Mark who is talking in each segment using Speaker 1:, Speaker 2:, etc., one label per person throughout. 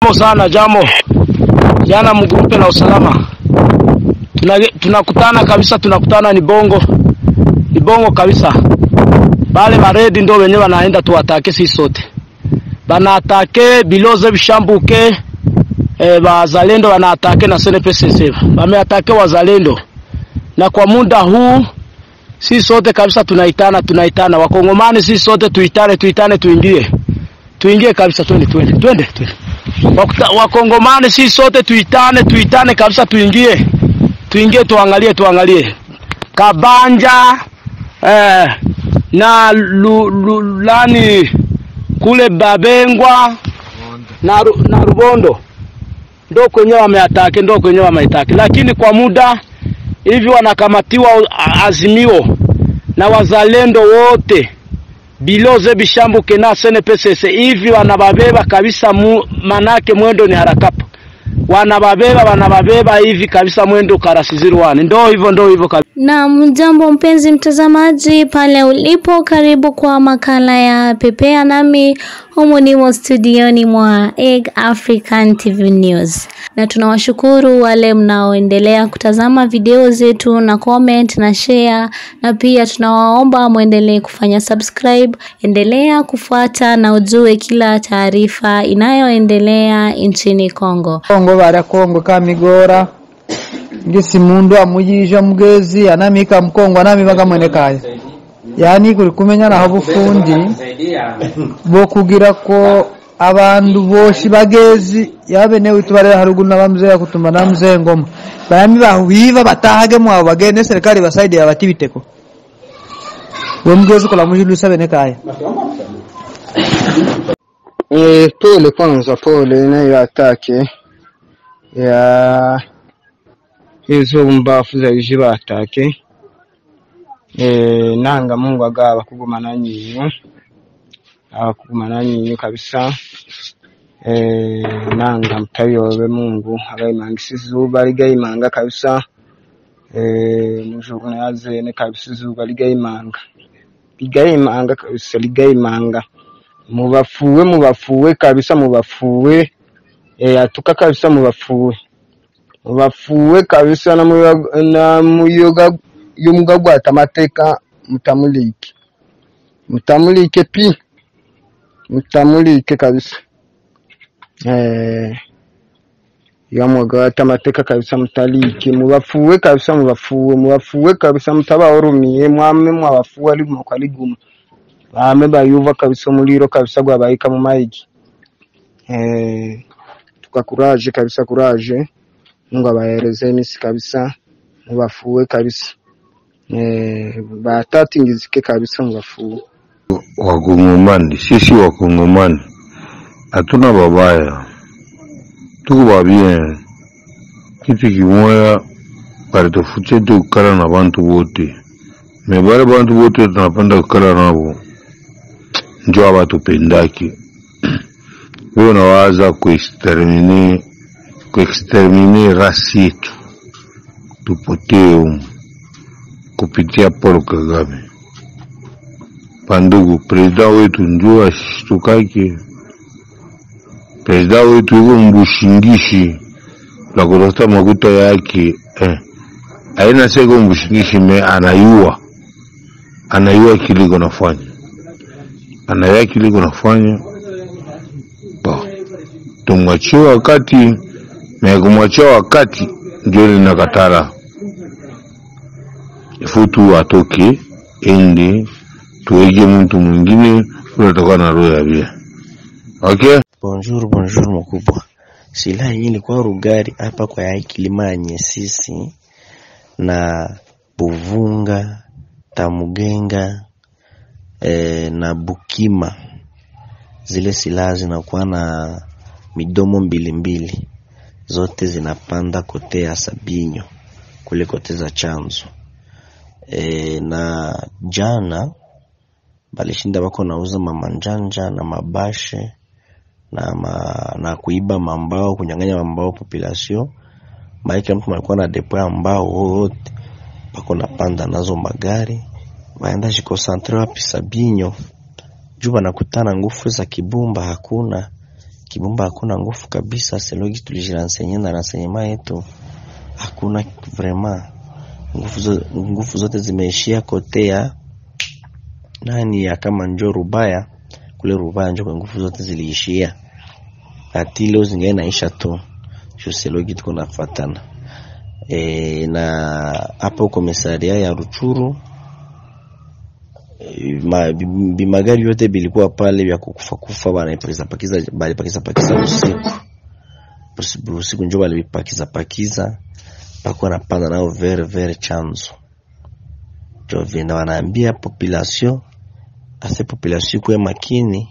Speaker 1: Jambo sana, jambo jana mgrupe la usalama Tuna- tunakutana kabisa, tunakutana ni bongo, ni bongo kabisa. Bale baredi ndo wenyewe wanaenda tuwatake sisi sote, banaatake biloze bishambuke e, wazalendo wanaatake na SNPCC wameatake wazalendo, na kwa muda huu sisi sote kabisa tunaitana, tunaitana wakongomani, sisi sote tuitane, tuitane, tuingie, tuingie kabisa, twende, twende, twende, twende. Wakuta- Wakongomani sisi sote tuitane, tuitane kabisa, tuingie, tuingie, tuangalie, tuangalie Kabanja eh, na lu, lu, lani kule Babengwa na, Ru- na Rubondo ndo kwenye wameatake, ndo kwenye wameitake, lakini kwa muda hivi wanakamatiwa a- Azimio na wazalendo wote biloze bishambuke na SNPCC hivi wanababeba kabisa mu, manake mwendo ni harakapa wanababeba wanababeba hivi kabisa mwendo karasizirwani ndo hivyo ndo hivyo kabisa.
Speaker 2: Na mjambo mpenzi mtazamaji pale ulipo, karibu kwa makala ya Pepea nami humu nimo studioni mwa Egg African TV News, na tunawashukuru wale mnaoendelea kutazama video zetu na comment na share, na pia tunawaomba mwendelee kufanya subscribe. Endelea kufuata na ujue kila taarifa inayoendelea nchini Kongo.
Speaker 3: kongo bara kongo kamigora ngisi mundu amujisha mugezi anamika mkongo anamibaga mwene kaya yani kuri kumenya naho bufundi bwo kugira ko abandu boshi bagezi yabene witu bare haruguru na bamzee kutuma na mzee ngoma bayami bahuiva batahage mwabo bagende serikali basaidi abati biteko we mugezi kula mujilusa bene kaya
Speaker 4: E, pole kwanza, pole na hiyo atake ya hizo mbafu za ishi batake e, nanga Mungu agaba kuguma na nyinyu abakuguma na nyinyu kabisa e, nanga mutayobe Mungu agayimanga izuba ligayimanga kabisa e, mujuru yazene kabisa izuba ligayimanga ligayimanga kabisa ligayimanga mubafuwe mubafuwe kabisa mubafuwe e, atuka kabisa mubafuwe mubafuwe kabisa na muyoga, na muyoga yomuga gwata amateka mutamulike mutamulike pi mutamulike kabisa eh yamuga gwata amateka kabisa mutalike mubafuwe kabisa mubafuwe mubafuwe kabisa mutabahurumiye mwame mwabafuwe ali mwaliguma bame bayuva kabisa umuliro kabisa gwabayika mu maigi eh tukakuraje kabisa kuraje Mungu abahereze imisi kabisa mubafuwe kabisa eh batatingizike kabisa mubafuwe
Speaker 5: Wakongomani, sisi Wakongomani hatuna babaya, tuko babien. Kitu kimoya balitufutia tu kukala na bantu bote, me bale bantu bote tunapenda kukala nabo njo abatupendaki. Wewe unawaza kuextermine kuextermine rasi yetu tupotee humu kupitia Paul Kagame. Pandugu, presida wetu njo ashtukake. Presida wetu iko mbushingishi la kutafuta makuta yake eh. Aina seko mbushingishi me anayua, anayua kiliko nafanya, anayua kiliko nafanya Ba. Tumwachie wakati na kumwachia wakati ndio linakatala ifutu atoke ende tuweke mtu mwingine unatoka na roho ya bia okay
Speaker 6: Bonjour, bonjour mkubwa. Silaha hii ilikuwa Rugari hapa kwa yai Kilimanye sisi na Buvunga, Tamugenga e, na Bukima. Zile silaha zinakuwa na midomo mbili mbili, zote zinapanda kote ya Sabinyo kule kote za chanzo e, na jana balishinda bako nauza mamanjanja na mabashe na, ma, na kuiba mambao kunyang'anya mambao population maana mtu alikuwa na depo ya mbao wote bako napanda nazo magari waenda jikosantre wapi Sabinyo juu banakutana nguvu za kibumba hakuna Kibumba hakuna nguvu kabisa, selogi tulijiransenye na ransanyema yetu hakuna vraiment nguvu, zo, nguvu zote zimeishia kote ya nani ya kama njo Rubaya kule Rubaya njo kwa nguvu zote ziliishia, ati leo zingae naisha tu shoselogi tuko nafatana e, na hapo komisaria ya Ruchuru e, ma, bimagari yote bilikuwa pale vya kukufa kufa banapakiza pakiza balipakiza pakiza usiku usiku njo balipakiza pakiza bako napanda nao vere vere chanzo jo vina wanaambia population ase population kuwe makini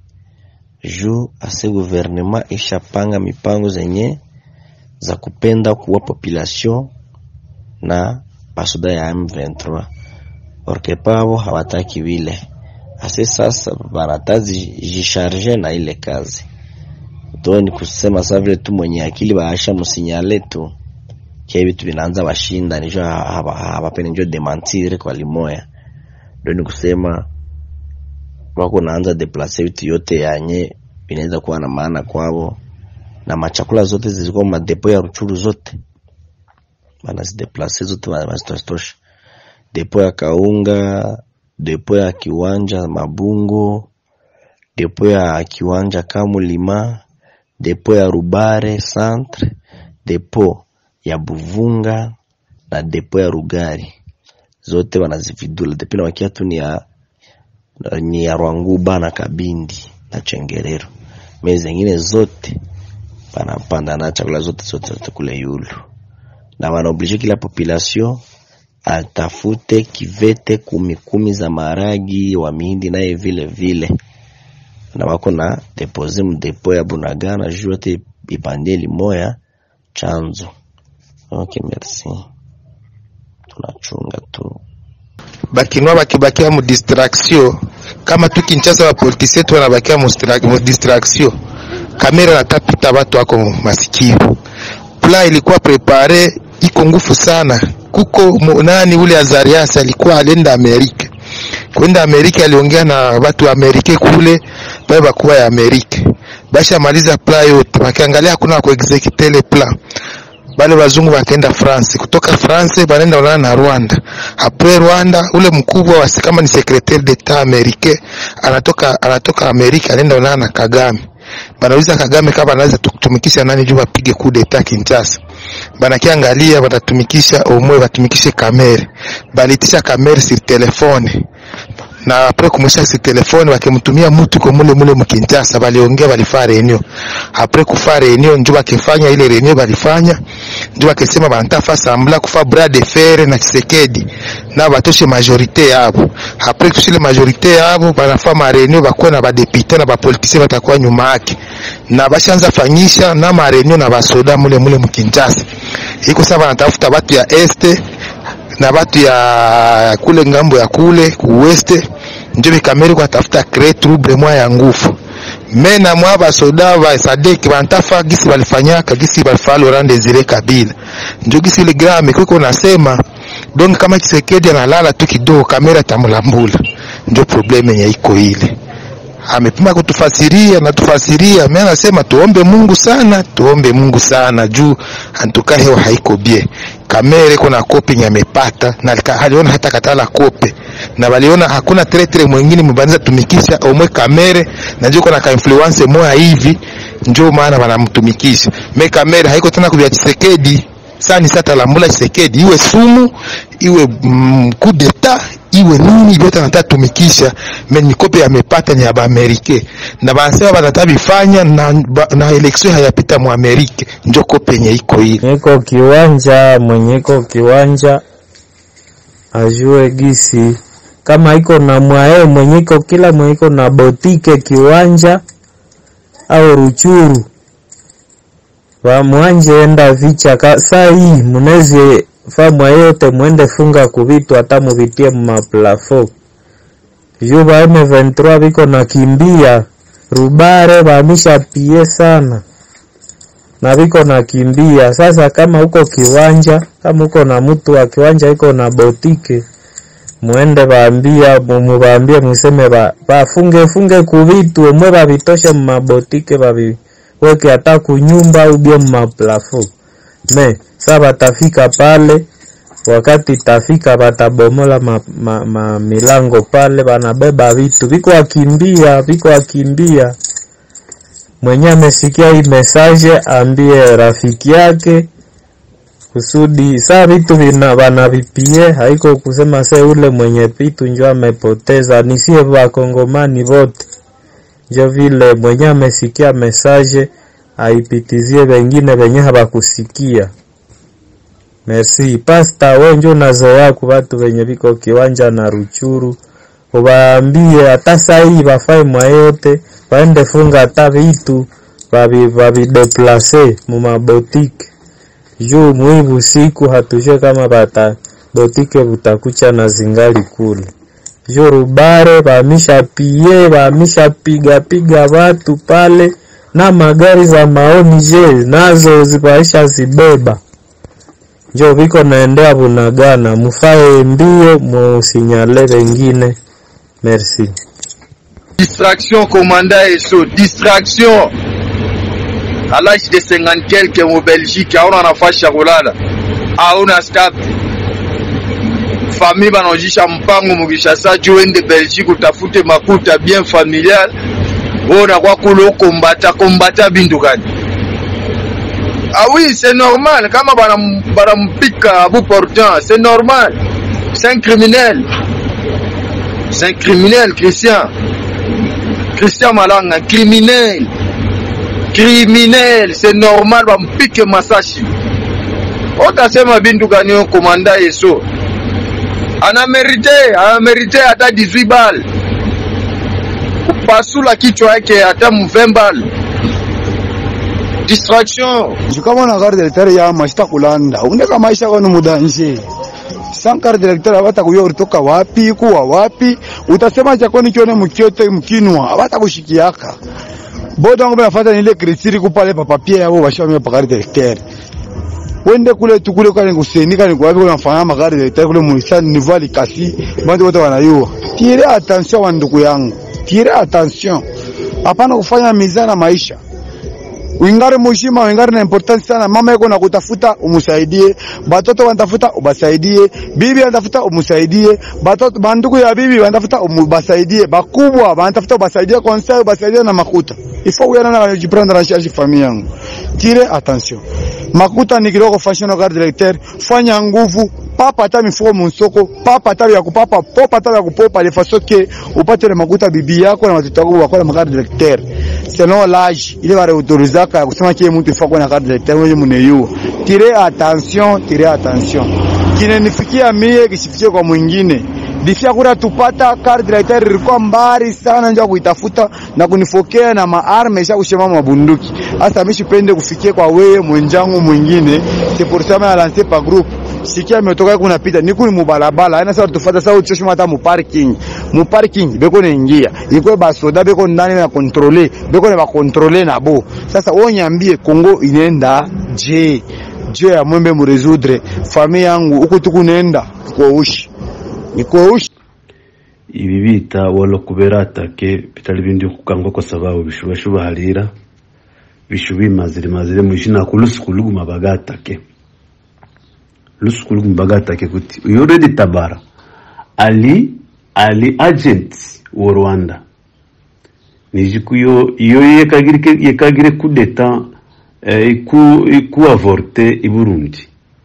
Speaker 6: juu ase gouvernement ishapanga mipango zenye za kupenda kuwa population na basoda ya M23 orke pavo hawataki vile ase sasa banatazi jisharge na ile kazi to ni kusema sa vile tu mwenye akili baasha musinyale tu kia vitu vinaanza washinda nijo hawapene njo demantire kwa limoya ndo ni kusema wako naanza deplace vitu yote yanye vinaweza kuwa na maana kwao na machakula zote zilikuwa madepo ya Ruchuru zote banazideplace zote banazitosha depo ya Kaunga, depo ya kiwanja Mabungo, depo ya kiwanja Kamulima, depo ya Rubare centre, depo ya Buvunga na depo ya Rugari zote wanazividula depo na wakia tu ni ya ni ya Rwanguba na Kabindi na Chengerero. Mezi zingine zote panapanda na chakula zote zote, zote kule yulu na wanaoblige kila population atafute kivete kumi kumi za maragi wa mihindi naye vile vile, na wako na depose mdepo ya Bunagana juu yote ipandie limoya chanzo. Okay, merci, tunachunga tu
Speaker 7: bakinwa bakibakia mu distraction kama tu Kinshasa bapolitisi yetu wanabakia mu distraction, kamera natapita watu wako masikio. Plan ilikuwa prepare iko ngufu sana. Kuko nani ule Azarias alikuwa alienda Amerika, kwenda Amerika aliongea na watu wa Amerika kule pale bakuwa ya Amerika, basha maliza plan yote, wakiangalia hakuna ku execute ile plan bale wazungu wakaenda France, kutoka France banaenda ulana na Rwanda. Apres Rwanda, ule mkubwa wa kama ni secretaire d'etat americain anatoka anatoka Amerika, anaenda ulana na Kagame. Banauliza Kagame kama anaweza kutumikisha nani juu apige coup d'etat Kinshasa. Banakiangalia batatumikisha omwe, batumikishe kamere, balitisha kamere sur telefone na apres kumwisha si telefone wakimtumia mtu kwa mule mule mkinjasa, baliongea balifaa reunion. Apres kufa reunion, njo bakifanya ile reunion balifanya, njo bakisema banatafa sambla kufa bras de fer na Tshisekedi na batoshe majorite yabo. Apres kushile majorite yabo, banafa ma reunion bakuwa na badepite na bapolitisi batakuwa nyuma yake, na bashanza fanyisha na ma reunion na basoda mule mule mkinjasa. Iko sasa banatafuta batu ya este na batu ya kule ngambo ya kule kuweste njo bikameri kwa tafuta créer trouble mwa ya ngufu mena mwa basoda ba sadek bantafa gisi balifanyaka gisi balifaa Laurent Desire Kabila njo gisi ile grame kuko nasema donc kama Kisekedi analala tu kidogo kamera tamulambula njo probleme yenye iko ile amepima kutufasiria na tufasiria, mimi anasema tuombe Mungu sana, tuombe Mungu sana juu antuka hewa haiko bie. Kamere kuna kopi nyamepata na aliona hata katala kope na waliona hakuna tretre mwingine mbanza tumikisha omwe kamere na njoo kuna ka influence moja hivi, njoo maana wanamtumikisha me kamere haiko tena kubya Chisekedi sani sata lambula Chisekedi iwe sumu iwe mm, coup d'etat iwe nini vyote anataka tumikisha me mikope yamepata ni ya Baamerike na banasema banataka bifanya na, ba, na election hayapita mu Amerike njo kope yenye iko ile
Speaker 8: niko kiwanja mwenye iko kiwanja ajue gisi kama iko na mwae mwenye iko kila mwenye iko na botike kiwanja au ruchuru wamwanje enda vicha ka saa hii munezi famwa yote mwende funga kuvitu hata muvitie mumaplafo juu ba M23 biko na kimbia rubare bamisha pie sana na biko na kimbia sasa. Kama uko kiwanja, kama uko na mtu wa kiwanja iko na botike, mwende baambia mubambie, museme ba, bafunge funge kuvitu omwe babitoshe mumabotike babi weke hata kunyumba au bie maplafo me sa batafika pale wakati itafika batabomola ma, ma, ma milango pale banabeba vitu viko wakimbia viko wakimbia mwenye amesikia hii message ambie rafiki yake kusudi saa vitu vina vanavipie haiko kusema se ule mwenye vitu njo amepoteza nisie vakongomani vote njo vile mwenye amesikia message aipitizie wengine venye hawakusikia merci pasta we njo unazoea ku vatu venye viko kiwanja na ruchuru ubaambie hata sahii vafae mwa yote waende funga hata vitu vavi- vavideplase mumabotike juu mwivu siku hatujue kama bata botike butakucha na zingali kule juu rubare vamisha pie vamisha piga piga watu pale na magari za maoni je nazo zipaisha zibeba njo viko naendea bunagana mufae mbio musinyale wengine merci
Speaker 9: Distraction, commandant ESO, distraction. À l'âge de 50 quelques au Belgique, hauna nafasi ya kulala, hauna staff. Famille banaojisha mpango mukishasa juu ende Belgique utafute makuta bien familial, wewe unakuwa kule kombata kombata bintu gani? Ah oui, c'est normal. Kama banam- banampika à bout portant, c'est normal. C'est un criminel. C'est un criminel, Christian. Christian Malanga, criminel. Criminel, c'est normal bampike masashi. Otasema bintu gani yo komanda Yeso? Ana merite, ana merite hata 18 bal. Kupasula kichwa yake hata 20 bal. Distraction.
Speaker 10: kama na carte directeur ya mashita kulanda undeka maisha kwani mudanje sans carte directeur abata kuyo ulitoka wapi kuwa wapi utasema cha kwani kione mkiote mkinwa abata kushikiaka boda ngo bafata nile kritiri kupale pa papier yabo bashame pa carte directeur wende kule tukule kale kuseni kale kwa wapi unafanya magari directeur kule muisani niveau likasi bantu wote wanayua tire attention wa ndugu yangu tire attention hapana kufanya mizana na maisha wingari mushima wingari na importance sana mama yako na kutafuta umusaidie batoto wanatafuta ubasaidie bibi wanatafuta umusaidie batoto bandugu ya bibi wanatafuta ubasaidie bakubwa wanatafuta ubasaidie conseil ubasaidie na makuta ifo uyana na kujiprendre en charge famille yangu tire attention makuta ni kiloko fashion card directeur fanya nguvu papa hata mifuko msoko papa hata ya kupapa popa hata ya kupopa de façon que upate na makuta bibi yako na watoto wako wako na carte directeur selon l'âge ile wale autorizaka ya kusema kile mtu ifaa kuwa na carte directeur wewe mneyua tire attention tire attention kinenifikia mie kisifikie kwa mwingine difia kura tupata carte directeur ilikuwa mbali sana ndio kuitafuta na kunifokea na maarme isha kushema mabunduki hasa mimi sipende kufikia kwa wewe mwenjangu mwingine c'est pour ça mimi lancer pa groupe sikia imetoka kuna pita niku ni mubalabala aina sasa tufuata sasa uchoshima hata mu parking mu parking beko naingia iko basoda beko ndani na contrôler beko na contrôler na bo sasa wewe nyambie Kongo inaenda je je ya mwembe mu résoudre famille yangu huko tukunenda kwa ushi ni kwa ushi
Speaker 11: ibi bita wolo kubera atake bitari bindi kukangwa kwa sababu bishuba shuba halira bishubi mazire mazire mwishina kulusuku luguma bagatake lusuku luguma bagatake kuti uyo redi tabara ali ali agent wa Rwanda nijikuyo iyo yekagire yekagire kudeta eh, iku iku avorte i Burundi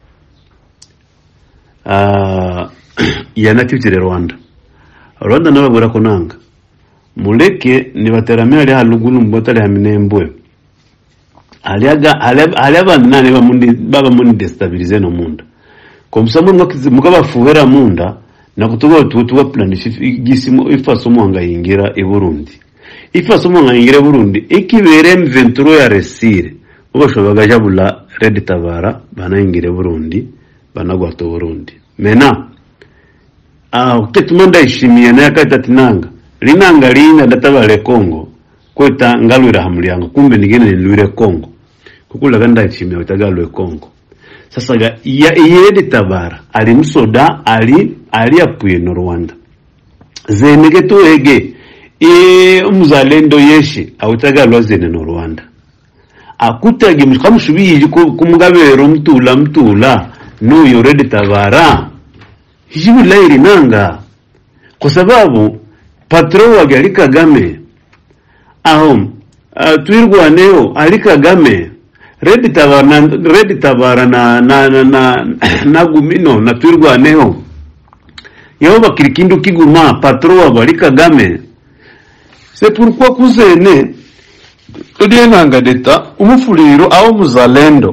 Speaker 11: ah yanakivire Rwanda Rwanda nababura kunanga muleke nibateramira ali halugulu mbota ali haminembwe aliaga ali abantu nane bamundi baba mundi destabilize no munda komsamu mukabafuhera munda nakutuba tutuba planisha igisimo ifaso mwanga yingira i Burundi ifaso mwanga yingira i Burundi ikibere M23 ya resire ubashobaga jabula Red Tabara banayingira Burundi banagwata Burundi mena ah ketuma ndayishimiye naye akati ati nanga linanga lina databale Kongo kweta ngalwira hamulyango kumbe nigene nilwire Kongo kukulaga ndayishimiye utagalwe Kongo sasa ga ya yedi tabara ali musoda ali ali apuye no Rwanda zenege tuege e umuzalendo yeshi awutagalwa zene no Rwanda akutage mukamusubiri kumugabero mtula mtula nuyo redi tabara hijibulayi linanga kwa sababu patro wage ali kagame aho uh, twirwaneho ali kagame redi tabara na, redi tabara na na na na, na gumino na twirwaneho yabo bakiri kindu kiguma patro wabo ali kagame c'est pourquoi kuzene todienanga deta umufuliro awo muzalendo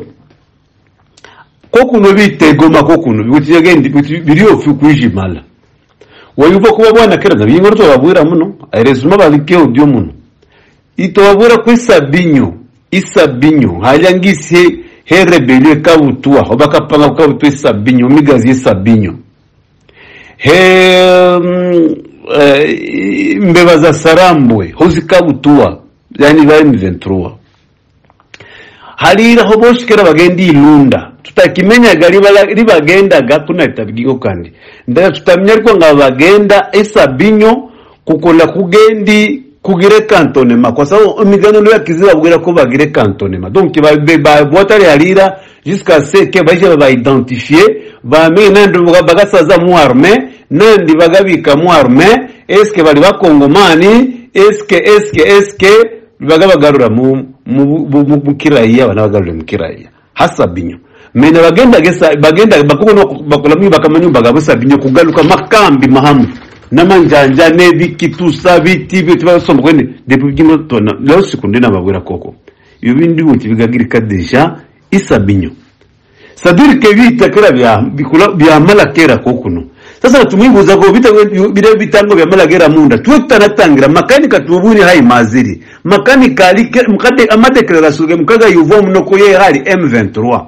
Speaker 11: kokuno bitegoma kokuno bikutigendi biriofi kwijimala wayuva kuba bwana kera nabiyingoro tobabwira muno airezuma balikeo dio muno itobabwira ku isabinyo isabinyo halyangisi he rebelio ekabutua obakapanga kukabutua isabinyo migazi yesabinyo he mm, eh, mbeba za sarambwe hozikabutua yani bari mu 23 haliraho bose kera bagenda ilunda tutakimenyaga riba- ribagendaga kunaitabwigo kandi ndaga tutamenya ariko nga bagenda esabinyo kukola kugendi kugire kantonema kwa sababu imiganano yakizi babwira ko bagire kantonema donc babwatari halira jusqu'à ce que baje babaidentifie bamenye nandi bagasaza mu arme nandi bagabika mu arme eske bali bakongomani eske eske eske baga bagarura mu mu mu- mu- mu kiraiya bana bagarura mu kiraiya hasa binyo mena bagenda gesa bagenda bakubono bakolamwi bakamanyu bagabo sabinyo kugaluka makambi mahamu namanjanja nebikitusa biti biti basomba kwene depuis bigimo tona leo sikunde nababwira koko ibyo bindi buti bigagirika deja isabinyo sadiri ke bita kera bya bikula byamala kera kokuno sasa tumwibuza ko bita bire bitango byamala kera munda tuwe tutanatangira makanika tubuni hai maziri makanika alike mukade amadeklarasiyo mukaga yuvo munoko ye hari M23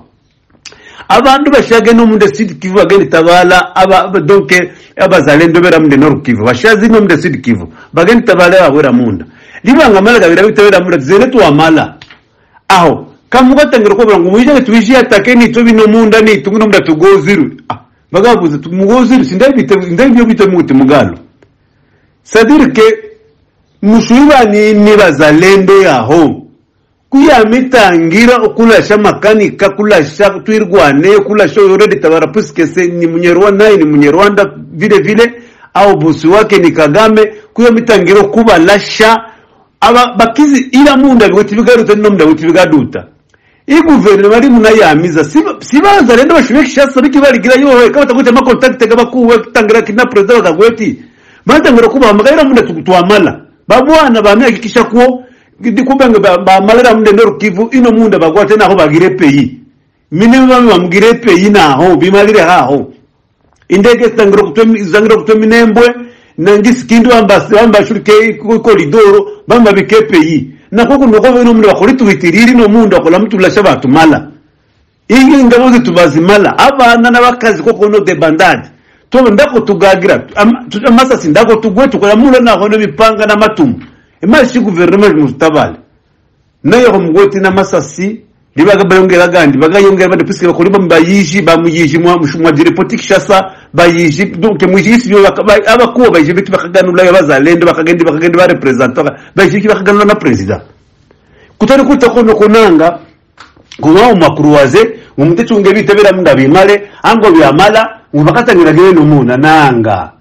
Speaker 11: abantu bashage no munde sud kivu bagenda tabala aba aba- donc abazalendo bera munde nord kivu bashazi no munde sud kivu bagenda tabala abawera munda libanga mala gabira bitabera munda zene tuamala aho kamugatangira ko ngo muyije tubije atake ni to bino munda ni tungu munda tugoziru ah bagabuze tumugoziru sindabite ndabyo bite muti mugalo sadirike mushuiba ni ni bazalendo yaho kuyamitangira okulasha makanika kulasha twirwane kulasha yoredi tabara puisque se ni munyarwanda naye ni munyarwanda vile vile au bosi wake ni kagame kuyamitangira kubalasha aba bakizi ila munda bigoti bigaruta no munda bigoti bigaduta i guverinoma ari munayamiza sibaza rendo bashoboye kishasa biki barigira yohe kaba takwita ma contact gaba kuwe tangira kina president bakagweti batangira kubahamagara munda tukwamala babwana bamihakikisha kuo ndikubanga bamalira munde ndoru kivu ino munda bagwate naho bagire peyi mine bami bamugire peyi naho bimalire haho indege zitangira kutwe zangira kutwe minembwe nangisi kindu ambasi ambashurike koridoro bamba bike peyi nakoko noko ino munda bakori tuhitiriri no munda bakola mutulasha batumala iyi ngabo zitubazimala abana n'abakazi koko no de bandade tobe ndako tugagira am- tu- amasasi ndako tugwe tukola mula naho n'ibipanga n'amatumu imashi guverinoma mutabale nayo ho mugoti n'amasasi libaga bayongera gandi bagayongera bade puisque bakori bamubayiji bamuyiji mwa mwa direpoti kishasa bayiji donc mwijisi byo abakuwa bayiji bitu bakaganula y'abazalendo bakagenda bakagenda ba representer bayiji bakaganula na president kutari kuta kono konanga kuba umakruwaze umutecunge bitabera munda bimale ango byamala ngubakatangira gene muna nanga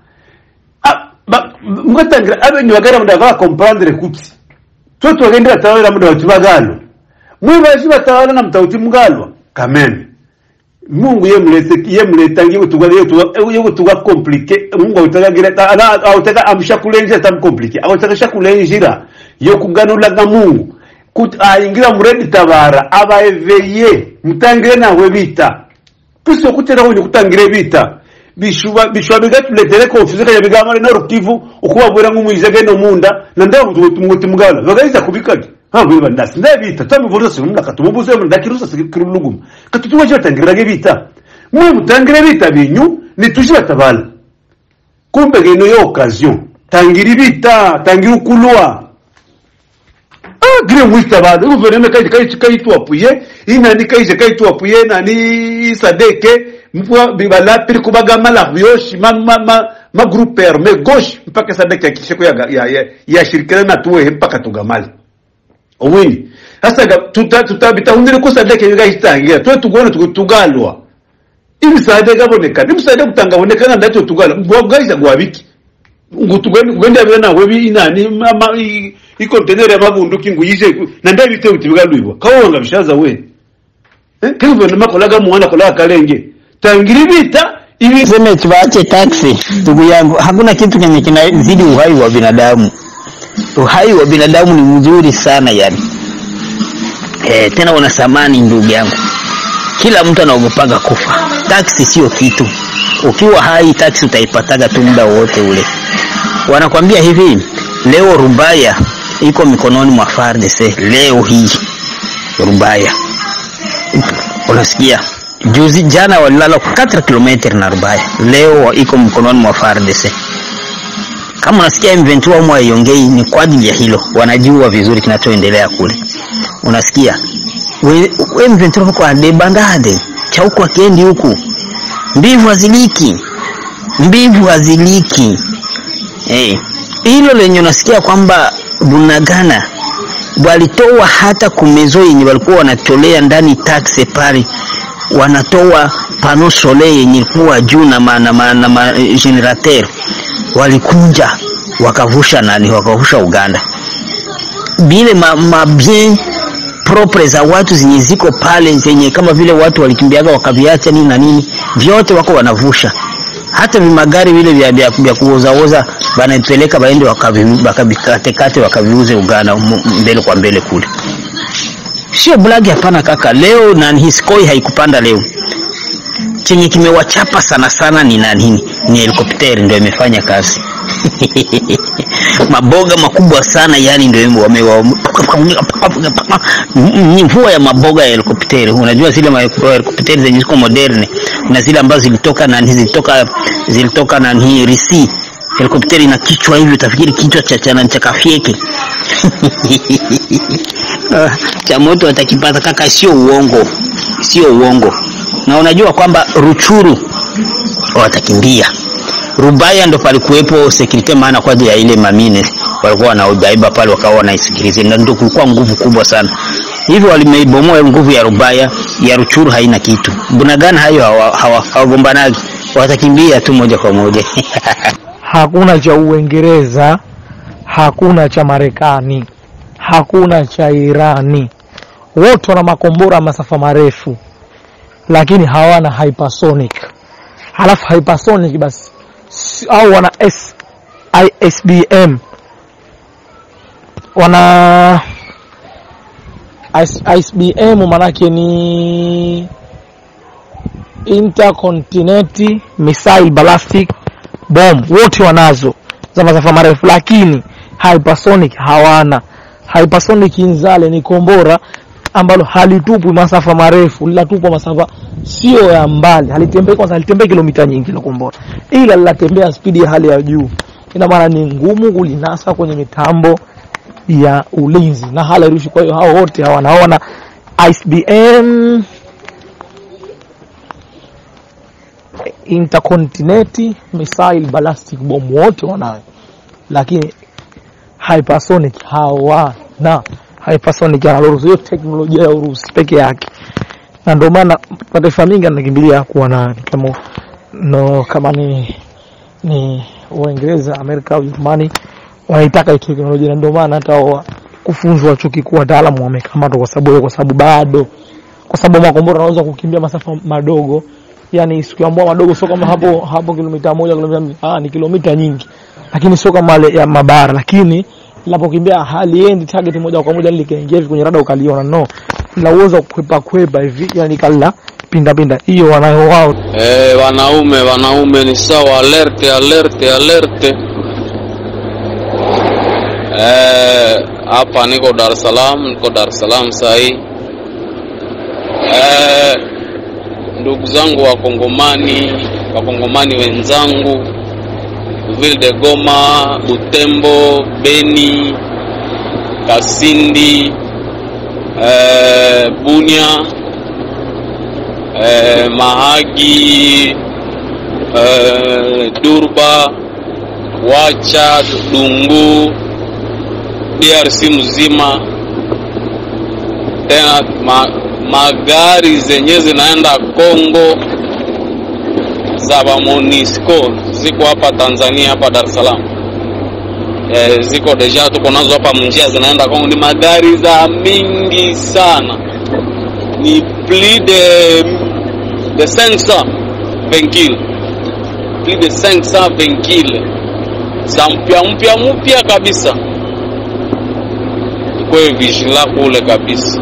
Speaker 11: mugatangira abenyu bagara munda ba comprendre kuti twe twagenda batawera munda bati bagalo mwibaji batawala na mtauti mugalwa kameme mungu yemulete yemuleta ngiye tugwa yo tugwa compliqué mungu utagagira ana autaka amsha kulenje tam compliqué autaka shakulenjira yo kuganula ga mungu kut aingira muredi tabara abaeveye mutangire nawe bita kristo kutera ho kutangire bita bishuba bishuba bigatuletere confusion kaya bigamare na rukivu ukubabwira nk'umuyize geno munda na ndaho tumuti mugala bagahita kubikaje ha biba ndasi ndabita tamivuza sinumla katumubuze mu ndakirusa sikirulugum katutuwa je tangirage bita mwe mutangire bita binyu nituje batabala kumbe geno yo occasion tangira bita tangira ukulwa ah gire mwita bado guverinoma kaje kaje kaitwa puye inani kaje kaitwa puye nani sadeke mpwa bibala pili kubaga mala yoshi ma ma ma, ma groupe armé gauche mpaka sadeke ya kisheko ya ya, ya, ya shirikana na tuwe mpaka tugamali obwini sasa tuta tutabitahundire ko sadeke bigahitangira twe tugone tugalwa ibisade gaboneka nibusade kutangaboneka nga ndacho tugalwa bwagaiza gwabiki ngo tugende ugende abira nawe binani mama i container y'amabunduki ngo yije na ndabite uti bigalwibwa kawanga bishaza we eh kivu makolaga muwana kola kalenge tangira vita
Speaker 12: hivi sema tuache taksi ndugu yangu hakuna kitu kenye kinazidi uhai wa binadamu uhai wa binadamu ni mzuri sana yani e, tena una thamani ndugu yangu kila mtu anaogopaga kufa taksi sio kitu ukiwa hai taksi utaipataga tu muda wote ule wanakwambia hivi leo rubaya iko mikononi mwa FARDC leo hii rubaya unasikia juzi jana walilala 4 km na rubaya leo iko mkononi mwa FARDC kama unasikia M23 au haiongei ni kwa ajili ya hilo wanajua vizuri kinachoendelea kule unasikia we, we M23 kwa debandade cha huku akiendi huku mbivu haziliki mbivu haziliki eh hilo lenye unasikia kwamba Bunagana walitoa hata kumezo yenye walikuwa wanatolea ndani taxe pale wanatoa pano sole yenye ilikuwa juu na ma, na, ma, na ma, generateur walikunja wakavusha nani wakavusha Uganda bile ma, ma bien propre za watu zenye ziko pale zenye kama vile watu walikimbiaga wakaviacha nini na nini vyote wako wanavusha hata vimagari vile vya, vya, vya kuozaoza wanapeleka baende wakavikatekate wakaviuze Uganda mbele kwa mbele kule sio blagi hapana kaka leo na hiskoi haikupanda leo chenye kimewachapa sana sana ni nani ni helikopteri ndio imefanya kazi maboga makubwa sana yani ndio ni mvua ya maboga ya helikopteri unajua zile helikopteri zenye ziko moderne na zile ambazo zilitoka na zilitoka zilitoka na hii risi helikopteri na kichwa hivi utafikiri kichwa cha cha cha kafieke cha moto watakipata kaka sio uongo sio uongo na unajua kwamba ruchuru watakimbia rubaya ndo palikuwepo security maana kwa ajili ya ile mamine walikuwa wanaibaiba pale wakawa wanaisikiliza na ndio kulikuwa nguvu kubwa sana hivyo walimeibomoa nguvu ya rubaya ya ruchuru haina kitu bunagana hayo hawagombanagi hawa, hawa watakimbia tu moja kwa moja
Speaker 13: hakuna cha uingereza hakuna cha marekani hakuna cha irani wote wana makombora masafa marefu lakini hawana hypersonic halafu hypersonic basi au wana S, ISBM wana ISBM manake ni intercontinental missile ballistic bomb wote wanazo za masafa marefu lakini hypersonic hawana hypersonic inzale ni kombora ambalo halitupwi masafa marefu linatupwa masafa sio ya mbali halitembei kwanza halitembei kilomita nyingi la kombora ila linatembea spidi ya hali ya juu ina maana ni ngumu kulinasa kwenye mitambo ya ulinzi na halirushi kwa hiyo hao wote hawanaona ICBM intercontinental missile ballistic bomb wote wanayo lakini hypersonic hawana hypersonic anaruhusu hiyo teknolojia ya Urusi peke yake, na ndio maana mataifa mengi yanakimbilia kuwa na kama no, kama ni ni Uingereza, Amerika au Ujerumani wanaitaka hii teknolojia, na ndio maana hata kufunzwa chuo kikuu wataalamu wamekamatwa kwa sababu kwa sababu bado kwa sababu makombora yanaweza kukimbia masafa madogo, yani sikiambua madogo, sio kama hapo hapo kilomita moja kilomita ah, ni kilomita nyingi, lakini sio kama ya mabara, lakini linapokimbia haliendi target moja kwa moja likaingia kwenye rada ukaliona, no, la uwezo wa kukwepa kwepa hivi, yani kala pinda pinda, hiyo wanayo wao.
Speaker 14: Eh, wanaume wanaume ni sawa, alerte alerte alerte. Eh, hapa niko Dar es Salaam, niko Dar es Salaam saa hii. Eh, ndugu zangu wakongomani, wakongomani wenzangu Ville de Goma, Butembo, Beni, Kasindi, eh, Bunia, eh, Mahagi, eh, Durba, Wacha, Dungu, DRC mzima tena ma, magari zenye zinaenda Kongo za ba Monisco ziko hapa Tanzania hapa Dar es Salaam e, ziko deja tuko nazo hapa mnjia zinaenda Kongo, ni magari za mingi sana, ni plus de de 500 vehicules plus de 500 vehicules za mpya mpya mpya kabisa. Kwe vigila kule kabisa,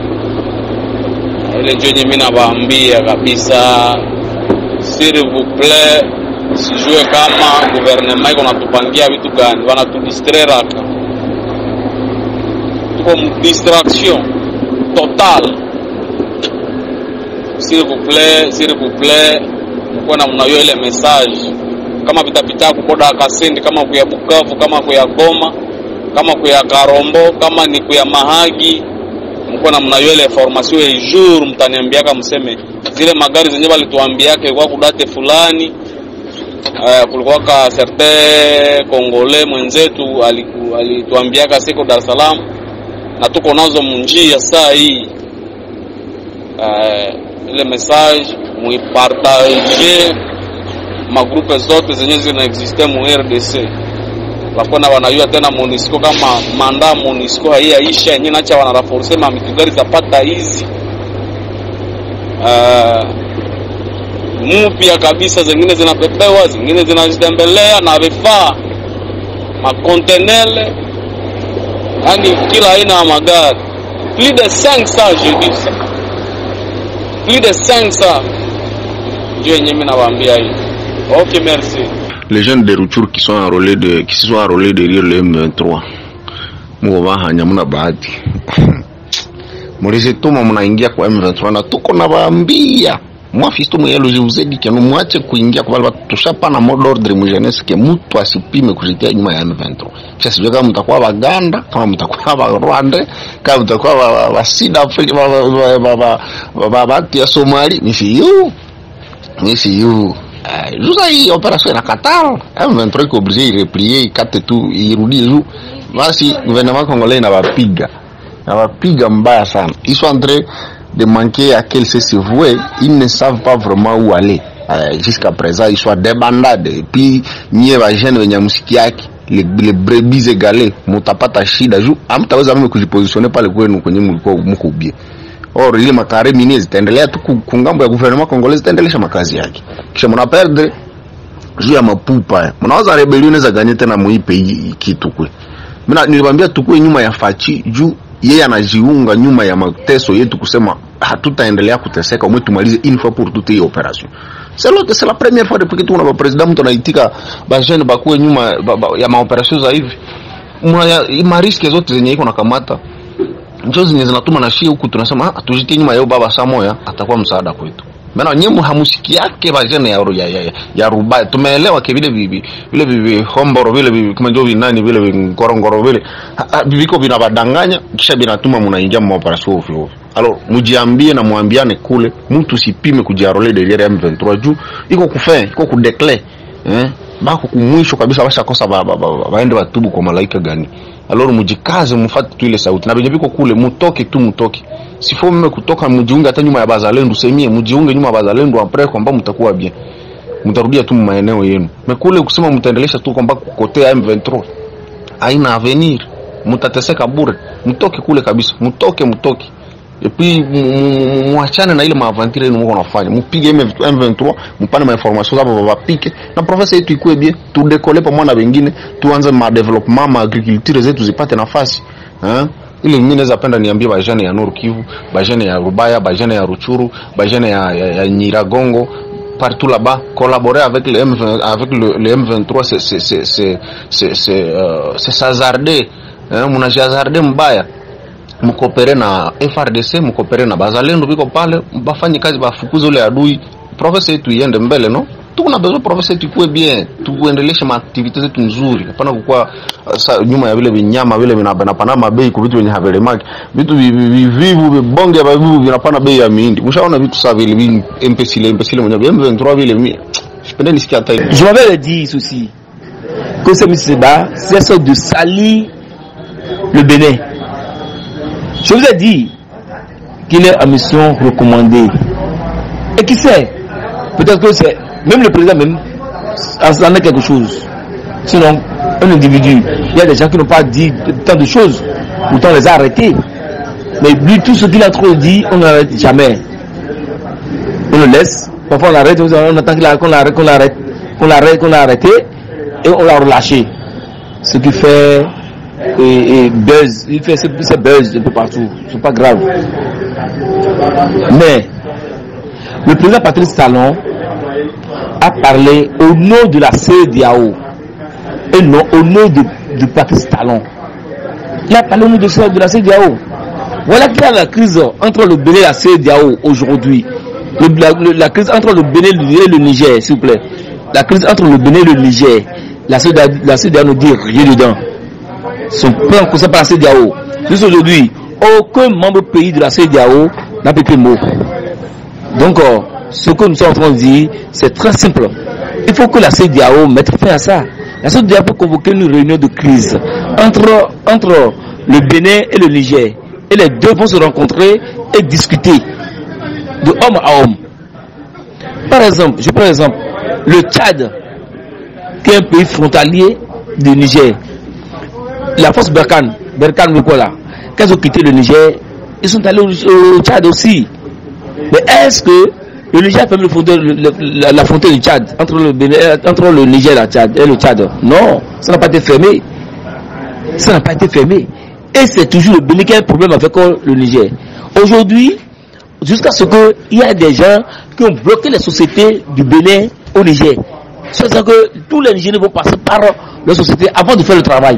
Speaker 14: ile ndio yenye mimi nawaambia kabisa, s'il vous plaît, sijue kama gouvernement iko natupangia vitu gani, wanatudistraire hapa, tuko distraction totale. S'il vous plaît, s'il vous plaît, mkuwe na mnayo ile message kama vitapita kuboda Kasindi, kama kuya Bukavu, kama kuya Goma, kama kuya Karombo, kama ni kuya Mahagi, mkuwe na mnayo ile information ya jour, mtaniambiaka mseme zile magari zenye walituambiaka ilikuwa kudate fulani. Uh, kulikuwa ka certain Kongole mwenzetu aliku- alituambiaka siko Dar es Salaam na tuko nazo munjia saa hii uh, ile message muipartage magrupe zote zenye zinaexiste mu RDC wakona wanayua tena Monisco kama manda Monisco haiyaisha yenyewe nacha wanaraforce ma mitugari zapata hizi uh, mupya kabisa, zingine zinapepewa, zingine zinazitembelea na vifaa makontenele, yani kila aina ya magari plus de 500 je dis ça plus de 500 ndio yenyewe mimi nawaambia hivi. Ok, merci.
Speaker 5: les jeunes de Rutshuru qui sont enrôlés de qui se sont enrôlés derrière le M23 muko bahanya muna bahati mulizituma munaingia kwa M23 na tuko na baambia mwafisto mwelo jiuzedi kenu mwache kuingia kwa wale tushapana mode ordre mu jeunesse ke mtu asipime kujitia nyuma ya M23 kisha sijui kama mtakuwa baganda kama mtakuwa ba Rwanda kama mtakuwa ba- ba- ba Sud Africa ba ba ba ba ba ba ba ba ya Somali mifi you mifi you Eh, juza hii operation inakataa M23 iko obligé ireplier ikate tu irudie juu basi gouvernement congolais inawapiga inawapiga mbaya sana ils sont en train de manquer à quel se vouer ils ne savent pas vraiment où aller euh, jusqu'à présent ils sont débandade et puis nyie vajene wenye msiki yake les, les brebis égalées mutapata shida juu amtaweza mimi kujipositionner pale kwenu kwenye mlikuwa mko ubie or ile makare mini zitaendelea tu ku- kungambo ya gouvernement congolais zitaendelesha makazi yake kisha mna perdre juu ya mapupa eh. mnaweza rebellion inaweza ganye tena muipe hii hii kitu kwe mina niliwaambia tukue nyuma ya fachi juu yeye anajiunga nyuma ya mateso yetu kusema hatutaendelea kuteseka umwe tumalize une fois pour toutes hii operation c'est l'autre c'est la première fois depuis que tuna ba president mtu anaitika ba jeune bakuwe nyuma ba, ba, ya maoperation za hivi mwa ya mariske zote zenye iko nakamata njo zenye zinatuma na shie huku tunasema ah, tujitie nyuma yao baba Samoya atakuwa msaada kwetu Maana nyemu hamusiki yake bajene ya, ya, ya, ya rubaya tumeelewa ke vile bibi vile bibi homboro vile bibi kama ndio vinani vile ngorongoro vile Ha- ha, viko vinabadanganya kisha binatuma mnaingia mu operation ovyo ovyo alors mujiambie na muambiane kule mtu sipime kujiarole derrière M23 juu iko kufe iko kudeclare eh bako kumwisho kabisa bashakosa ba, ba, ba, ba, baende batubu kwa malaika gani alors mujikaze mufate tu ile sauti na benye biko kule mutoke tu mutoke sifo mme kutoka mujiunge hata nyuma ya bazalendu semie mujiunge nyuma ya bazalendu apres kwamba mtakuwa bien mtarudia tu maeneo yenu mekule kusema mtaendelesha tu kwamba kukotea M23 haina avenir mtateseka bure mtoke kule kabisa mtoke mtoke epi mwachane na ile maavantire yenu mko nafanya mupige M23 mpane ma information zabo bapike na profesa yetu ikue bien tudekole pamoja na wengine tuanze ma development ma agriculture zetu zipate nafasi eh ili mimi naweza penda niambie bajane ya Nord Kivu bajane ya Rubaya bajane ya Ruchuru bajane ya, ya, ya Nyiragongo partout là-bas, collaborer avec le, M20, avec le, le M23, c'est c'est c'est c'est c'est c'est euh, c'est s'hasarder, hein, mnajihazarde mbaya mkopere na FRDC mkopere na bazalendo biko pale bafanye kazi bafukuze ule adui profesa yetu iende mbele no tuko na besoin profesa yetu ikuwe bien tuendeleshe maaktivite zetu nzuri hapana kukuwa uh, sa, nyuma ya vile vinyama vile vinapana mabei kwa vitu vyenye havelemaki vitu vi- vi- vivivu vibonge ya vivivu vinapana bei ya mihindi mshaona vitu saa vile vi empesile empesile mwenye M23 vile mi sipende nisikia hata hivi
Speaker 15: Je m'avais dit ceci, que ce monsieur Seba cesse de salir le Bénin. Je vous ai dit, qu'il est en mission recommandée. Et qui sait Peut-être que c'est même le président même en est quelque chose. Sinon, un individu, il y a des gens qui n'ont pas dit tant de choses, pourtant on les a arrêtés. Mais lui, tout ce qu'il a trop dit, on n'arrête jamais. On le laisse, parfois on l'arrête, on attend qu'il a- qu'on l'arrête, qu'on l'arrête, qu'on l'arrête, qu'on l'a arrêté, et on l'a relâché. Ce qui fait et, et buzz, il fait ce, ce buzz un peu partout, c'est pas grave. Mais le président Patrice Talon a parlé au nom de la CEDEAO et non au nom de, de Patrice Talon. Il a parlé au nom de, ce- de la CEDEAO. Voilà qu'il y a la crise entre le Bénin et la CEDEAO aujourd'hui. Le- la, le- la crise entre le Bénin et le Niger, s'il vous plaît. La crise entre le Bénin et le Niger. La CEDEAO, la CEDEAO ne dit rien dedans. Son plan consacré par la CEDEAO. Jusqu'à aujourd'hui, aucun membre pays de la CEDEAO n'a pété mot. Donc, euh, ce que nous sommes en train de dire, c'est très simple. Il faut que la CEDEAO mette fin à ça. La CEDEAO peut convoquer une réunion de crise entre, entre le Bénin et le Niger. Et les deux vont se rencontrer et discuter de homme à homme. Par exemple, je prends l'exemple, le Tchad, qui est un pays frontalier du Niger. La force Berkane, Berkane Lukola, quand ils ont quitté le Niger, ils sont allés au, au Tchad aussi. Mais est-ce que le Niger permet de fonder le- le- la, la frontière du Tchad entre le, Bénin- euh, entre le Niger et, la Tchad, et le Tchad Non, ça n'a pas été fermé. Ça n'a pas été fermé. Et c'est toujours le Bénin qui a un problème avec euh, le Niger. Aujourd'hui, jusqu'à ce qu'il y a des gens qui ont bloqué les sociétés du Bénin au Niger. C'est-à-dire que tous les Nigériens vont passer par leur société avant de faire le travail.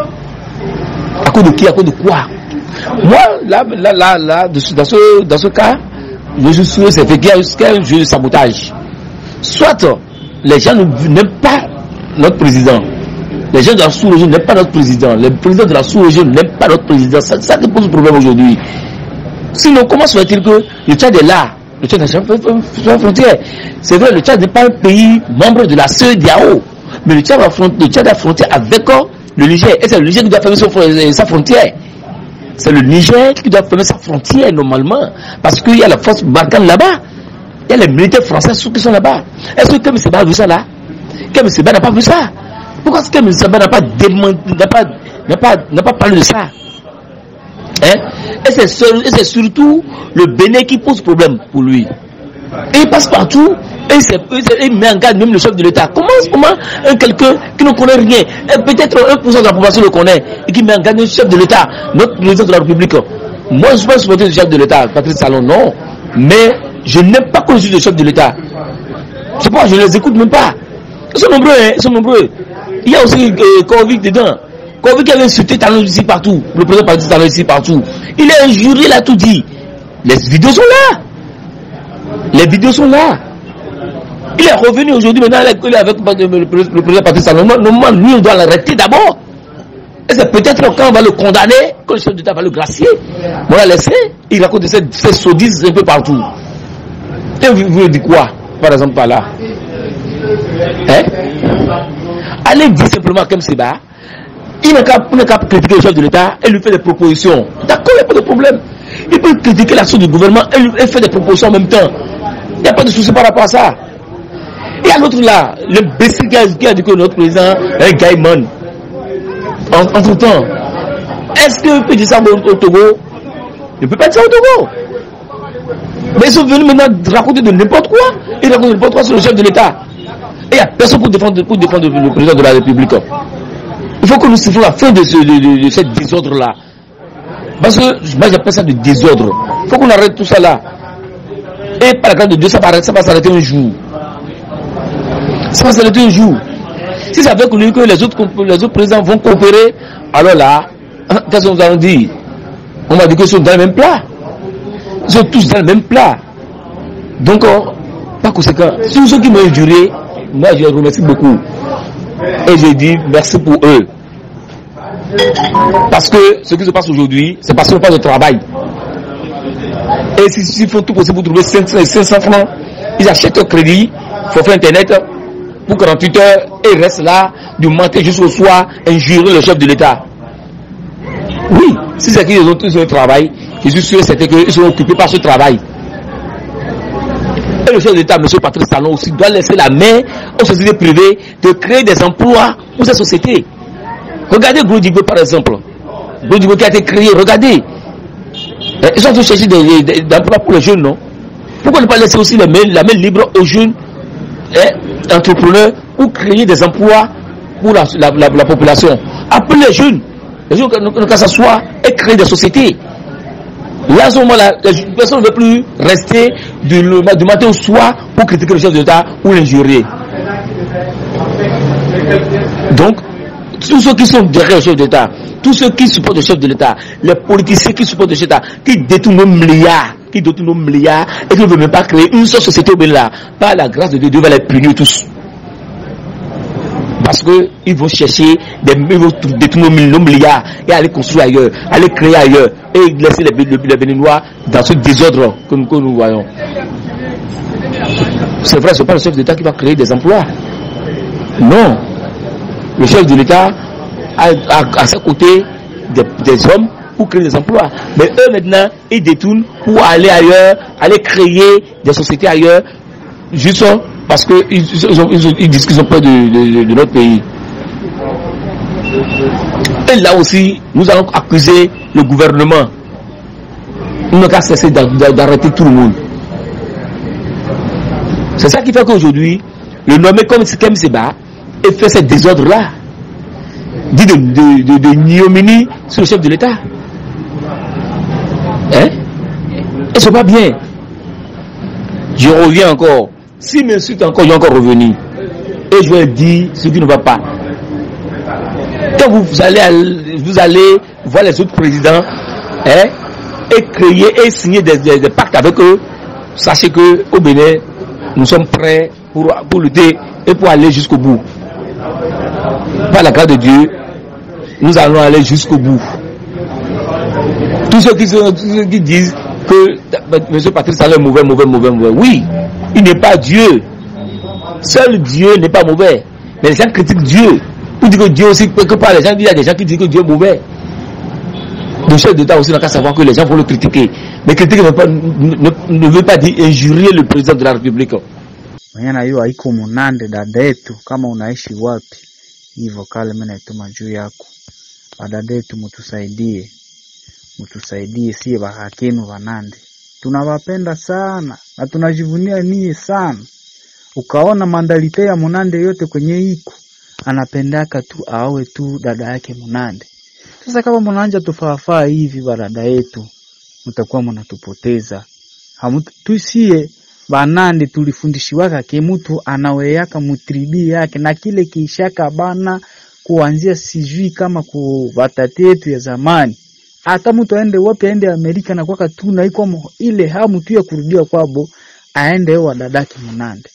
Speaker 15: À cause de qui À cause de quoi Moi, là, là, là, là de ce- dans, ce, dans ce cas, je suis sûr c'est fait qu'il y a qu'il y a un jeu de sabotage. Soit les gens ne- n'aiment pas notre président. Les gens de la sous-région n'aiment pas notre président. Les présidents de la sous-région n'aiment pas notre président. C'est ça qui pose problème aujourd'hui. Sinon, comment se fait-il que le Tchad est là Le Tchad est sur la frontière. C'est vrai, le Tchad n'est pas un pays membre de la CEDEAO. Mais le Tchad a, front- le Tchad a frontière avec euh, le Niger. Et c'est le Niger qui doit fermer son fron- euh, sa frontière. C'est le Niger qui doit fermer sa frontière normalement. Parce qu'il y a la force Barkhane là-bas. Il y a les militaires français qui sont là-bas. Est-ce que Kem Seba a vu ça là Kem Seba n'a pas vu ça Pourquoi est-ce que Kem Seba n'a pas, démenti- n'a pas, n'a pas, n'a pas parlé de ça Hein? Et c'est seul- et c'est surtout le Bénin qui pose problème pour lui. Et il passe partout et il, s'est- il s'est- il met en garde même le chef de l'État. Comment, comment un quelqu'un qui ne connaît rien, et peut-être 1% de la population le connaît, et qui met en garde le chef de l'État, notre président de la République Moi, je ne suis pas supporter du chef de l'État, Patrice Salon, non. Mais je n'aime pas qu'on dise le chef de l'État. C'est pourquoi je ne les écoute même pas. Ils sont nombreux, hein, ils sont nombreux. Il y a aussi euh, Kovic dedans. Kovic avait insulté Talon ici partout. Le président Patrice Talon ici partout. Il est injurié, il a tout dit. Les vidéos sont là. Les vidéos sont là. Il est revenu aujourd'hui, maintenant il est avec le le président Patrice Talon. Normalement, lui, on doit l'arrêter d'abord. Et c'est peut-être quand on va le condamner, quand le chef d'État va le gracier, on l'a laissé, il raconte ces, ces sottises un peu partout. Et vous, vous dites quoi, par exemple, par là Hein Allez dire simplement comme Seba, il n'a qu'à il n'a qu'à critiquer le chef de l'État et lui faire des propositions. D'accord, il n'y a pas de problème. Il peut critiquer l'action du gouvernement et, lui, et faire des propositions en même temps. Il n'y a pas de souci par rapport à ça. Et à l'autre là, l'imbécile qui a, qui a dit que notre président est un gaïman. En- Entre temps, est-ce qu'il peut dire ça au, au Togo Il ne peut pas dire ça au Togo. Mais ils sont venus maintenant raconter de n'importe quoi. Ils racontent n'importe quoi sur le chef de l'État. Et il n'y a personne pour défendre, pour défendre le président de la République. Il faut que nous sifflons la fin de, ce, de, de, de ce désordre-là. Parce que moi j'appelle ça du désordre. Il faut qu'on arrête tout ça là. Et par la grâce de Dieu, ça va, ça va s'arrêter un jour. Ça va s'arrêter un jour. Si ça fait que les autres, les autres présidents vont coopérer, alors là, qu'est-ce que nous allons dire On va dire qu'ils sont dans le même plat. Ils sont tous dans le même plat. Donc, euh, par conséquent, tous ceux qui m'ont injurié, moi je les remercie beaucoup. Et je dis merci pour eux. Parce que ce qui se passe aujourd'hui, c'est parce qu'on pas de travail. Et s'ils s'ils font tout possible pour trouver 500, 500 francs, ils achètent un crédit, forfait internet, pour 48 heures, et ils restent là, du matin jusqu'au soir, injurer le chef de l'État. Oui, si c'est qu'ils ont tous un travail, je suis sûr et certain qu'ils sont occupés par ce travail. Et le chef d'État, M. Patrice Talon, aussi doit laisser la main aux sociétés privées de créer des emplois pour ces sociétés. Regardez Groudigbe par exemple. Groudigbe qui a été créé, regardez. Eh, Ils sont en train de chercher des, des- des emplois pour les jeunes, non Pourquoi ne pas laisser aussi la main, la main libre aux jeunes eh, entrepreneurs pour créer des emplois pour la, la- la- la population Appelez les jeunes, les jeunes ne qu'à s'asseoir et créer des sociétés. Là, à ce moment-là, les personnes ne veulent plus rester du, le- du matin au soir pour critiquer le chef de l'État ou l'injurier. Donc, tous ceux qui sont derrière le chef d'État, tous ceux qui supportent le chef de l'État, les politiciens qui supportent le chef d'État, qui détournent nos milliards, qui détournent nos milliards et qui ne veulent même pas créer une seule société au Bénin, par la grâce de Dieu, Dieu va les punir tous. Parce qu'ils vont chercher, des, ils vont détourner nos mill- nos milliards et aller construire ailleurs, aller créer ailleurs et laisser les, Bé- les Béninois dans ce désordre que nous, que nous voyons. C'est vrai, ce n'est pas le chef d'État qui va créer des emplois. Non. Le chef de l'État a, a- à ses côtés des, des hommes pour créer des emplois. Mais eux maintenant, ils détournent pour aller ailleurs, aller créer des sociétés ailleurs, juste parce qu'ils ils ont- ils ont- ils disent qu'ils ont peur de, de- de notre pays. Et là aussi, nous allons accuser le gouvernement. Nous n'avons qu'à cesser d'a- d'a- d'arrêter tout le monde. C'est ça qui fait qu'aujourd'hui, le nommé comme Kem Seba et fait ce désordre-là. Dit de, de, de, de ignominie sur le chef de l'État. Hein Et c'est pas bien. Je reviens encore. S'il m'insulte encore, je vais encore revenir. Et je vais dire ce qui ne va pas. Quand vous allez, al- vous allez voir les autres présidents hein, et créer et signer des, des- des pactes avec eux, sachez que au Bénin, nous sommes prêts pour, pour lutter et pour aller jusqu'au bout. Par la grâce de Dieu, nous allons aller jusqu'au bout. Tous ceux qui, sont- tous ceux qui disent que M. Patrice Talon est mauvais, mauvais, mauvais, mauvais. Oui, il n'est pas Dieu. Seul Dieu n'est pas mauvais. Mais les gens critiquent Dieu. Pour dire que Dieu aussi, quelque part, les gens disent, il y a des gens qui disent que Dieu est mauvais. Le chef d'État aussi n'a qu'à savoir que les gens vont le critiquer. Mais critiquer ne, veut pas- ne- ne- ne veut pas dire injurier le président de la République.
Speaker 3: mwenye najua haiko munande dada yetu, kama unaishi wapi hivyo kale, mimi naituma juu yako badada yetu, mutusaidie, mutusaidie sie bahakenu vanande, tunawapenda sana na tunajivunia nie sana. Ukaona mandalite ya munande yote kwenye iko anapendaka tu awe tu dada yake munande. Sasa kama mnaanja tufaafaa hivi badada yetu, mtakuwa mnatupoteza Hamutu- tusie banande tulifundishiwaka ke mutu anaweyaka mutribi yake na kile kiishaka bana kuanzia sijui kama ku batati yetu ya zamani hata mtu aende wapi aende Amerika na kwaka tu na iko mo- ile hamu tu ya kurudia kwabo aende wa dadake munande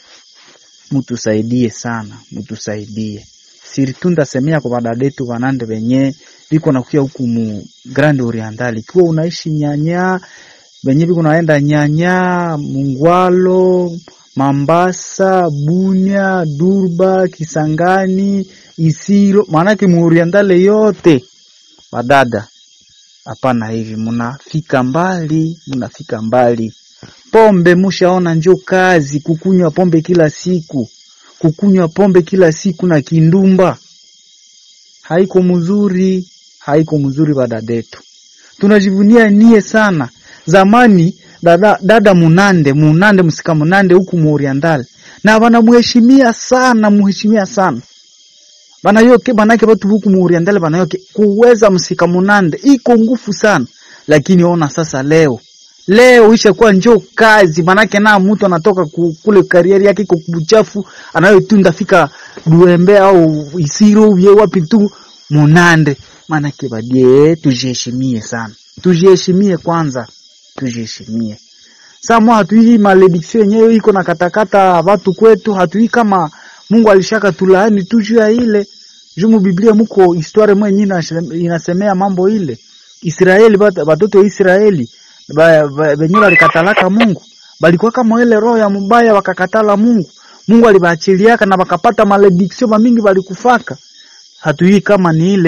Speaker 3: mutusaidie sana mutusaidie siritu ndasemea kwa badadetu banande benye biko nakuya huku mu Grand Oriental ikiwa unaishi nyanya benye biko naenda nyanya Mungwalo Mambasa Bunia Durba Kisangani Isiro maanake mu Orientale yote badada hapana hivi munafika mbali munafika mbali pombe mushaona njo kazi kukunywa pombe kila siku kukunywa pombe kila siku na kindumba haiko mzuri haiko mzuri badadetu tunajivunia nie sana zamani dada, dada munande munande msika munande huku mu Oriental na banamuheshimia sana muheshimia sana banayoke banake batu huku mu Oriental banayoke kuweza msika munande iko ngufu sana lakini ona sasa leo leo ishakuwa njo kazi manake na mtu anatoka ku- kule karieri yake iko kubuchafu anayotunda fika duembe au isiro uye wapi tu munande manake badie tujiheshimie sana tujiheshimie kwanza tujiheshimie Samo hatui malediction yenyewe iko na katakata watu kwetu, hatui kama Mungu alishaka tulaani tu juu ya ile jumu Biblia muko historia mwenye inashe- inasemea mambo ile Israeli bat- batoto wa Israeli ba- ba- benye balikatalaka Mungu balikuwa kama ile roho ya mubaya wakakatala Mungu Mungu alibaachiliaka na bakapata malediction mamingi balikufaka hatui kama ni ile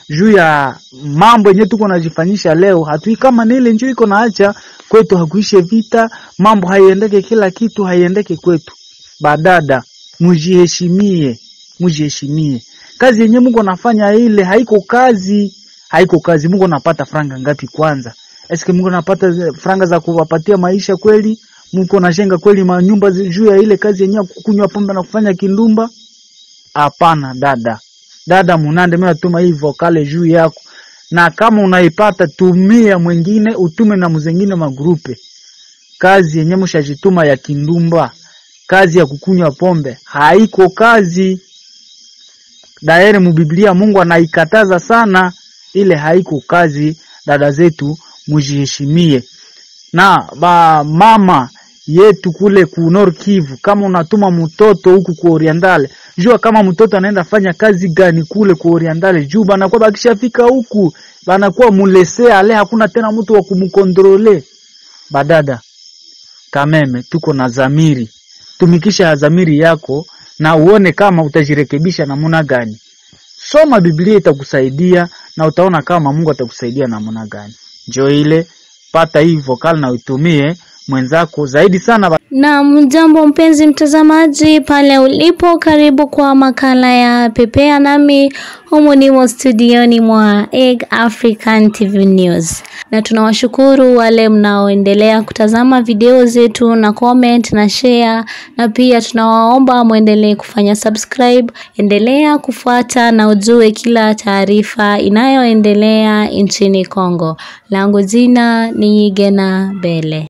Speaker 3: juu ya mambo yenye tuko najifanyisha leo, hatui kama ni ile njoo iko naacha kwetu, hakuishe vita, mambo haiendeke, kila kitu haiendeke kwetu. Badada, mujiheshimie, mujiheshimie. Kazi yenye Mungu nafanya ile haiko kazi, haiko kazi. Mungu anapata franga ngapi kwanza? Eske Mungu anapata zi- franga za kuwapatia maisha kweli? Mungu anajenga kweli manyumba zi- juu ya ile kazi yenyewe kukunywa pombe na kufanya kindumba? Hapana dada, dada Munande, mimi natuma hii vokale juu yako, na kama unaipata tumia mwingine, utume na mzengine magrupe. Kazi yenye mshajituma ya kindumba, kazi ya kukunywa pombe haiko kazi. Dairi mubiblia Mungu anaikataza sana, ile haiko kazi. Dada zetu mujiheshimie, na ba mama yetu kule ku Nord Kivu, kama unatuma mtoto huku ku Orientale, jua kama mtoto anaenda fanya kazi gani kule ku Orientale, juu banakuwa bakishafika huku banakuwa mulese ale, hakuna tena mtu wa kumkontrole. Badada kameme, tuko na zamiri, tumikisha zamiri yako na uone kama utajirekebisha namna gani. Soma Biblia itakusaidia na utaona kama Mungu atakusaidia namna gani. Njoo ile pata hii vokal na uitumie mwenzako zaidi sana. ba-
Speaker 2: Na jambo mpenzi mtazamaji pale ulipo, karibu kwa makala ya Pepea nami humu nimo studioni mwa Egg African TV News, na tunawashukuru wale mnaoendelea kutazama video zetu na comment na share, na pia tunawaomba mwendelee kufanya subscribe. Endelea kufuata na ujue kila taarifa inayoendelea nchini Kongo. Langu jina ni Gena Bele.